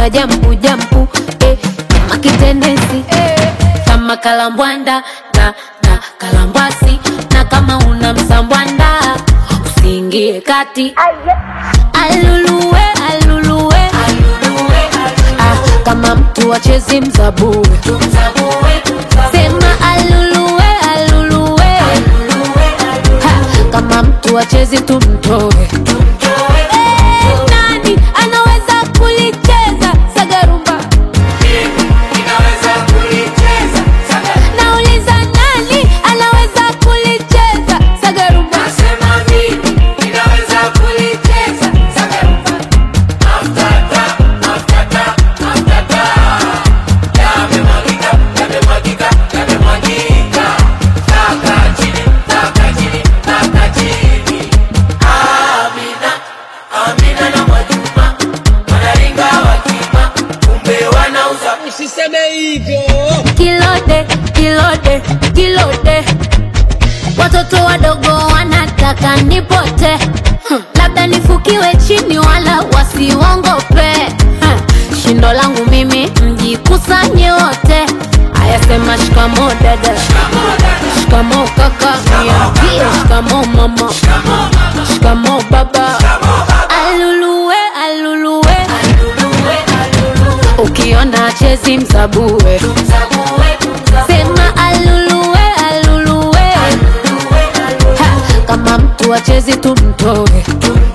anavyopenda jampu jampu eh, kama kitendensi eh, kama kalambwanda na, na kalambwasi na kama una msambwanda usiingie kati aluluwe aluluwe ah, kama mtu achezi mzabue sema aluluwe aluluwe ha, kama mtu achezi tumtoe Eh, nani anaweza kulicheza sagarumba nauliza nani anaweza kulicheza sagarumba Usiseme hivyo. kilode kilode kilode watoto wadogo wanataka nipote hmm. labda nifukiwe chini wala wasiwongope hmm. shindo langu mimi mjikusanye wote ayasema shikamo dada shikamo kaka niambie shikamo mama shikamo baba aluluwe aluluwe ukiona chezi msabue sema aluluwe aluluwe ha, kama mtu achezi tumtoe